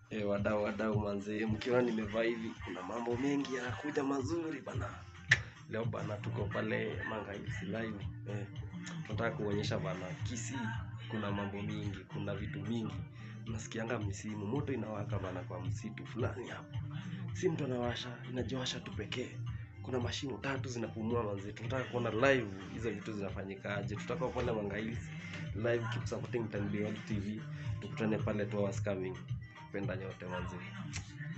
E, wadau wadau manze, mkiona nimevaa hivi, kuna mambo mengi yanakuja mazuri bana. Leo bana, tuko pale Manga Hills live eh, tunataka kuonyesha bana, Kisii kuna mambo mingi, kuna vitu mingi. Nasikianga misimu moto inawaka bana kwa msitu fulani hapo, si mtu anawasha, inajiwasha tu pekee. Kuna mashimo tatu zinapumua manze, tunataka kuona live hizo vitu zinafanyikaje. Tutaka pale Manga Hills live, keep supporting Tan Beyond TV, tukutane pale two hours coming. Penda nyote manze.